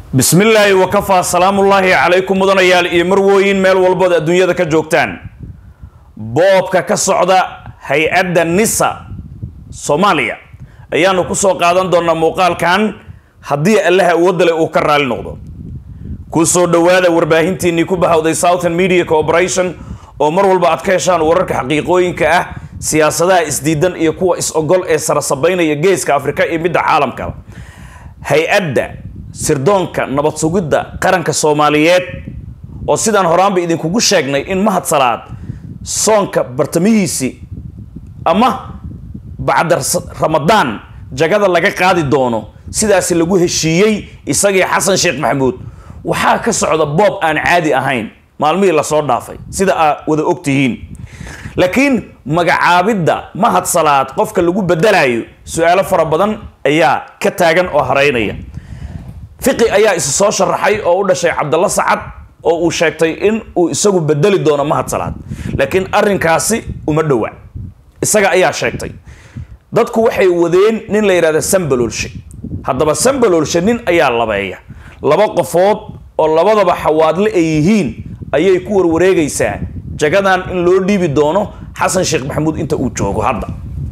bismi illaahi wakafaa salaamullaahi calaykum mudanayaal iyo marwooyin meel walbood adduunyada ka joogtaan boobka ka socda hay-adda nisa soomaaliya ayaanu kusoo qaadan doonaa muuqaalkan haddii allaha awoodale uu ka raali noqdo kusoo dhowaada warbaahintiinii ku bahawday southern media corporation oo mar walba aad ka heshaan wararka xaqiiqooyinka ah siyaasadaha isdiidan iyo kuwa is-ogol ee sarasabaynaya geeska afrika iyo midda caalamka hay-adda sirdoonka nabad sugidda qaranka soomaaliyeed oo sidaan horaanba idinkugu sheegnay in mahad salaad soonka bartamihiisii ama bacda ramadaan jagada laga qaadi doono sidaasi lagu heshiiyey isagii xasan sheekh maxamuud waxaa ka socda boob aan caadi ahayn maalmihii lasoo dhaafay sida aad wada ogtihiin laakiin magacaabidda mahad salaad qofka lagu bedelayo su-aalo fara badan ayaa ka taagan oo haraynaya fiqi ayaa isu soo sharaxay oo u dhashay cabdalla sacad oo uu sheegtay in uu isagu bedeli doono mahad salaad laakiin arrinkaasi uma dhowa isaga ayaa sheegtay dadku waxay wadeen nin la yidhahda sambalolshe haddaba sambalolshe nin ayaa labeeya laba qofood oo labadaba xawaadle ay yihiin ayay ku warwareegaysaa jagadan in loo dhiibi doono xasan sheekh maxamuud inta uu joogo hadda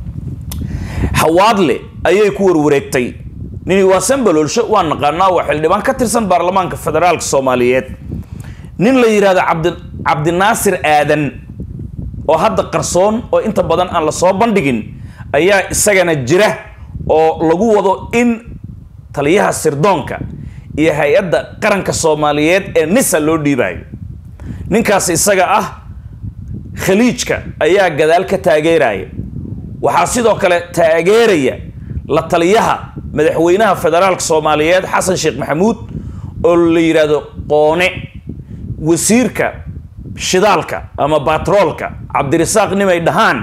xawaadle ayay ku warwareegtay nini waa sambalolshe waa naqaanaa waa xildhibaan ka tirsan baarlamaanka federaalka soomaaliyeed nin la yidhahdo cabdi cabdinaasir aadan oo hadda qarsoon oo inta badan aan lasoo bandhigin ayaa isagana jira oo lagu wado in taliyaha sirdoonka iyo hay-adda qaranka soomaaliyeed ee nisa loo dhiibayo ninkaas isaga ah khaliijka ayaa gadaal ka taageeraya waxaa sidoo kale taageeraya la taliyaha madaxweynaha federaalka soomaaliyeed xasan sheekh maxamuud oo la yidhaahdo qoone wasiirka shidaalka ama batroolka cabdirasaaq nimay dhahaan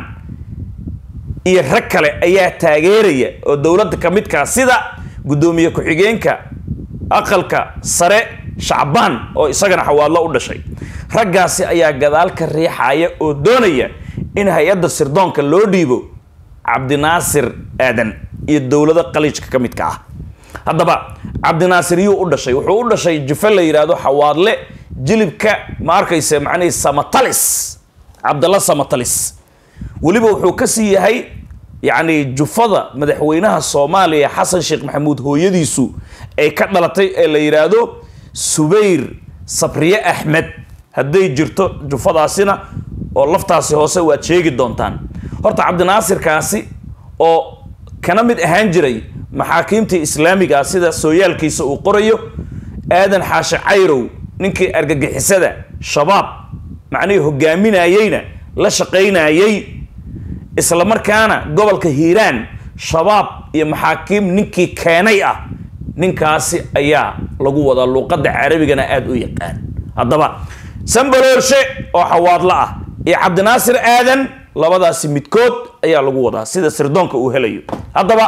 iyo rag kale ayaa taageeraya oo dowladda ka midkaa sida guddoomiye ku-xigeenka aqalka sare shacbaan oo isagana xawaadlo u dhashay raggaasi ayaa gadaal ka riixaya oo doonaya in hay-adda sirdoonka loo dhiibo cabdinaasir aadan iyo dowlado qaliijka ka midka ah haddaba cabdinaasir yuu u dhashay wuxuu u dhashay jufe la yidhaahdo xawaadle jilibka ma arkayse macnihii samatalis cabdalla samatalis weliba wuxuu ka sii yahay yacni jufada madaxweynaha soomaaliya xasan sheekh maxamuud hooyadiisu ay ka dhalatay ee la yidhaahdo subayr sabriye axmed hadday jirto jufadaasina oo laftaasi hoose waad sheegi doontaan horta cabdinaasirkaasi oo kana mid ahaan jiray maxaakiimtii islaamiga ah sida sooyaalkiisa uu qorayo aadan xaashe cayrow ninkii argagixisada shabaab macnihii hogaaminayeyna la shaqaynayey isla markaana gobolka hiiraan shabaab iyo maxaakiim ninkii keenay ah ninkaasi ayaa lagu wadaa luuqadda carabigana aada u yaqaan haddaba sambaloolshe oo xawaadlo ah iyo cabdinaasir aadan labadaasi midkood ayaa lagu wadaa sida sirdoonka uu helayo haddaba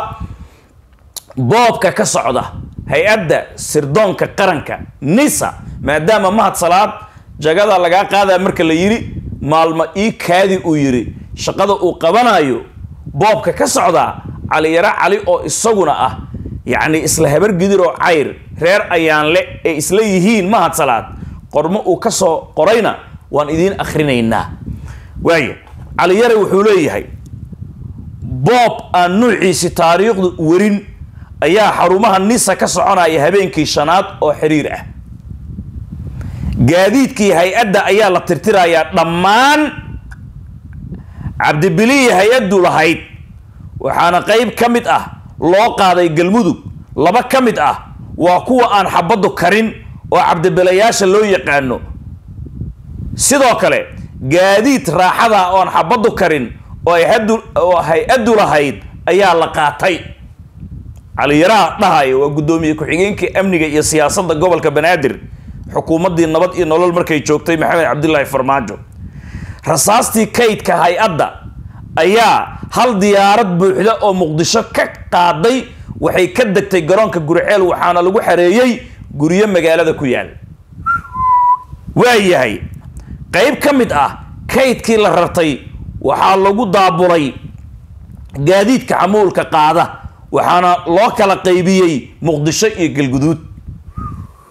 boobka ka socda hay-adda sirdoonka qaranka nisa maadaama mahad salaad jagada lagaa qaadaa marka la yidhi maalmo ii kaadi uu yidhi shaqada uu qabanayo boobka ka socdaa caliyaro cali oo isaguna ah yacni isla habar gidir oo cayr reer ayaanle ee isla yihiin mahad salaad qormo uu ka soo qorayna waan idiin akhrinaynaa waaya caliyare wuxuu leeyahay boob aan nuuciisi taariikhdu werin ayaa xarumaha nisa ka soconaya habeenkii shanaad oo xiriir ah gaadiidkii hay-adda ayaa la tirtirayaa dhammaan cabdibiliyi hay-addu lahayd waxaana qeyb ka mid ah loo qaaday galmudug laba ka mid ah waa kuwa aan xabaddu karin oo cabdibilayaasha loo yaqaano sidoo kale gaadiid raaxada oon xabaddu karin oo ayhaddu oo hay-addu lahayd ayaa la qaatay caliyaraha dhahaya waa guddoomiye ku-xigeenkii amniga iyo siyaasadda gobolka banaadir xukuumaddii nabad iyo nolol markay joogtay maxamed cabdilaahi farmaajo rasaastii kaydka hay-adda ayaa hal diyaarad buuxda oo muqdisho ka qaaday waxay ka degtay garoonka guriceel waxaana lagu xareeyey guryo magaalada ku yaal waayahay qeyb ka mid ah kaydkii la rartay waxaa lagu daabulay gaadiidka xamuulka qaada waxaana loo kala qaybiyey muqdisho iyo galguduud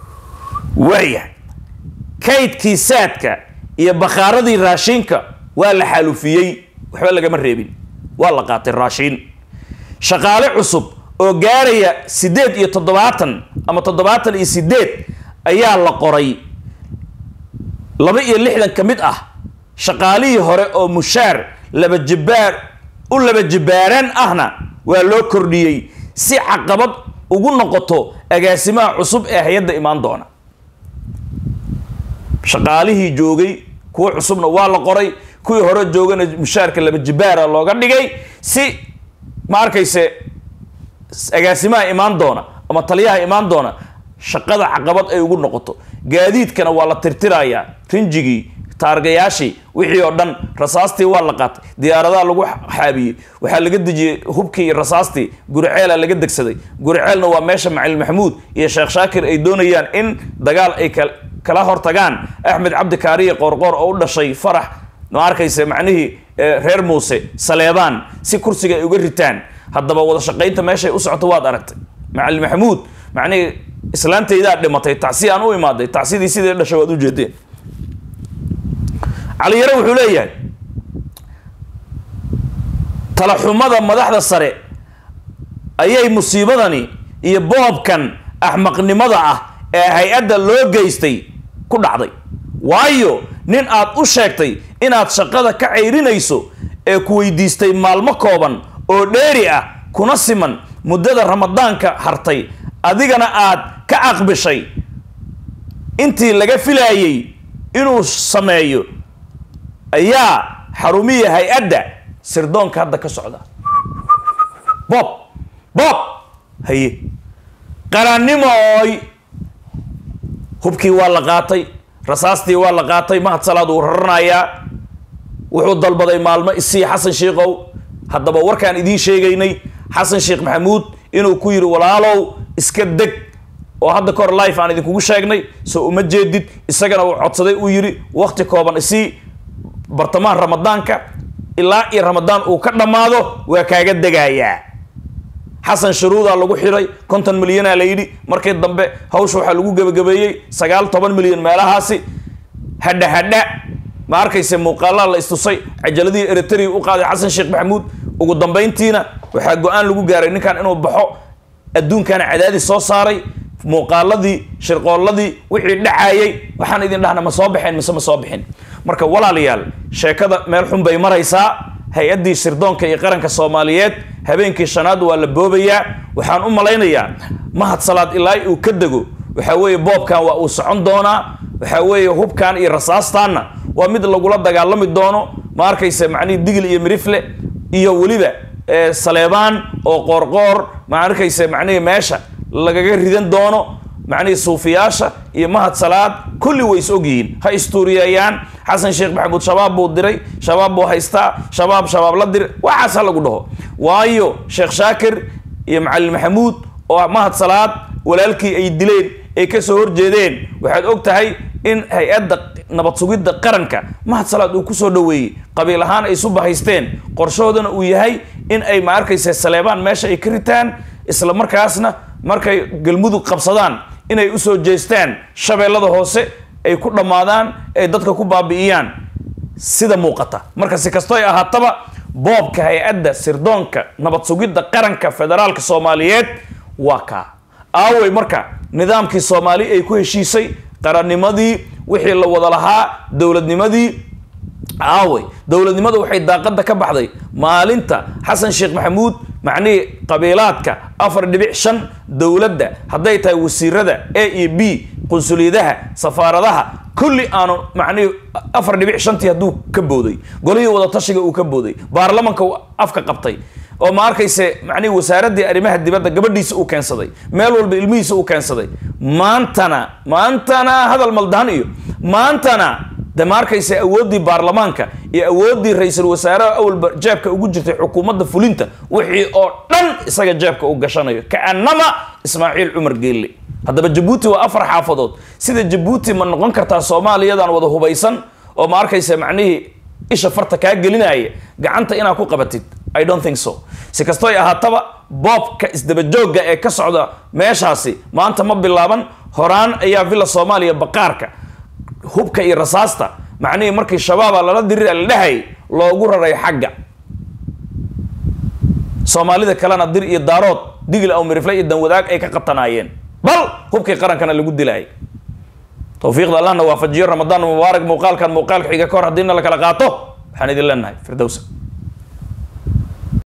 waayahay kaydkii saadka iyo bakhaaradii raashinka waa la xaalufiyey waxba lagama reebin waa la qaatay raashiin shaqaale cusub oo gaaraya siddeed iyo toddobaatan ama toddobaatan iyo siddeed ayaa la qoray laba iyo lixdan ka mid ah shaqaalihii hore oo mushaar laba jibaar u laba jibaaraan ahna waa loo kordhiyey si caqabad ugu noqoto agaasimaha cusub ee hay-adda imaan doona shaqaalihii joogay kuwo cusubna waa la qoray kuwii hore joogana mushaarka laba jibaara looga dhigay si ma arkayse agaasimaha imaan doona ama taliyaha imaan doona shaqada caqabad ay ugu noqoto gaadiidkana waa la tirtirayaa rinjigii taargayaashii wixii oo dhan rasaastii waa la qaatay diyaaradaha lagu xaabiyey waxaa laga dejiyey hubkii iyo rasaastii guriceela laga degsaday guriceelna waa meesha macalin maxamuud iyo sheekh shaakir ay doonayaan in dagaal ay kala hortagaan axmed cabdi kaariye qoorqoor oo u dhashay farax ma arkayse macnihii reer muuse saleebaan si kursiga ay uga ritaan haddaba wada shaqaynta meeshay u socoto waad aragtay macalin maxamuud macnihii islaantaydaa dhimatay tacsi aan u imaaday tacsidii sidai dhashay waad ujeedeen caliyare wuxuu leeyahay talaxumada madaxda sare ayay musiibadani iyo boobkan axmaqnimada ah ee hay-adda loo geystay ku dhacday waayo nin aad u sheegtay inaad shaqada ka cayrinayso ee ku weydiistay maalmo kooban oo dheeri ah kuna siman muddada ramadaanka hartay adigana aad ka aqbishay intii laga filaayey inuu sameeyo ayaa xarumiya hay-adda sirdoonka hadda ka socda bob bob haye qarannimooy hubkii waa la qaatay rasaastii waa la qaatay mahad salaad uu raranayaa wuxuu dalbaday maalmo isii xasan sheikow haddaba warkaan idiin sheegaynay xasan sheekh maxamuud inuu ku yidhi walaalow iska deg oo hadda kahor life aan idinkugu sheegnay soo uma jeedid isagana uu codsaday uu yidhi wakti kooban isii bartamaha ramadaanka ilaa iyo ramadaan uu ka dhammaado waa kaaga degayaa xasan sharuudaa lagu xiray konton milyanaa la yidhi markii dambe hawsha waxaa lagu gebagabeeyey sagaal toban milyan meelahaasi hadha hadha ma arkayse muuqaalaa la istusay cajaladihii eritrea u qaaday xasan sheekh maxamuud ugu dambayntiina waxaa go-aan lagu gaaray ninkan inuu baxo adduunkana cadaadis soo saaray muuqaaladii shirqoolladii wixii dhacayay waxaan idin dhahna ma soo baxeen mise ma soo bixin marka walaalayaal sheekada meel xun bay maraysaa hay-addii sirdoonka iyo qaranka soomaaliyeed habeenkii shanaad waa la boobayaa waxaan u malaynayaa mahad salaad ilaa uu ka dego waxaa weeye boobkan waa uu socon doonaa waxaa weeye hubkan iyo rasaastaanna waa mid lagula dagaalami doono ma arkayse macnihii digil iyo mirifle iyo weliba saleebaan oo qoorqoor ma arkayse macnihii meesha lagaga ridan doono macnihii suufiyaasha iyo mahad salaad kulli way is ogyihiin ha istuuriyeeyaan xasan sheekh maxamuud shabaab buu diray shabaab buu haystaa shabaab shabaab la diray waxaas ha lagu dhaho waayo sheekh shaakir iyo macalin maxamuud oo mahad salaad walaalkii ay dileen ay ka soo horjeedeen waxaad og tahay in hay-adda nabad sugidda qaranka mahad salaad uu kusoo dhoweeyey qabiil ahaan ay isu bahaysteen qorshahoodana uu yahay in ay ma arkayse saleebaan meesha ay ka ritaan isla markaasna markay galmudug qabsadaan inay usoo jeestaan shabeellada hoose ay ku dhammaadaan ay dadka ku baabi'iyaan sida muuqata marka si kasto ay ahaataba boobka hay-adda sirdoonka nabad sugidda qaranka federaalka soomaaliyeed waa kaa aawey marka nidaamkii soomaali ay ku heshiisay qarannimadii wixii la wada lahaa dowladnimadii aawey dowladnimada waxay daaqadda ka baxday maalinta xasan sheekh maxamuud macnihii qabiilaadka afar dhibic shan dowladda hadday tahay wasiirada a iyo b qunsuliyadaha safaaradaha kulli aanu macnihii afar dhibic shantii hadduu ka booday golihii wadatashiga uu ka booday baarlamanka uu afka qabtay oo ma arkayse macnihi wasaaraddii arrimaha dibadda gabadhiisa uu keensaday meel walba ilmihiisa uu keensaday maantana maantana hadal maldahan iyo maantana de ma arkayse awooddii baarlamaanka iyo awooddii ra-iisul wasaaraha awalba jeebka ugu jirtay xukuumadda fulinta wixii oo dhan isaga jeebka u gashanayo kaanama ismaaciil cumar geelle haddaba jabuuti waa afar xaafadood sida jabuuti ma noqon kartaa soomaaliyadan wada hubaysan oo ma arkayse macnihii isha farta kaa gelinaya gacanta inaad ku qabatid i don't think so si kastoo ay ahaataba boobka isdabajoogga ee ka socda meeshaasi maanta ma bilaaban horaan ayaa villa soomaaliya baqaarka hubka iyo rasaasta macnihii markii shabaaba lala dirira la dhahay loogu raray xagga soomaalida kalena dir iyo daarood digil aw mirifle iyo danwadaag ay ka qatanaayeen bal hubkii qarankana lagu dilaayay tawfiiqda allahna waafajiyo ramadaan mubaarak muuqaalkan muuqaalka xiga ka hor haddiina la kala qaato waxaan idin leenahay firdowsa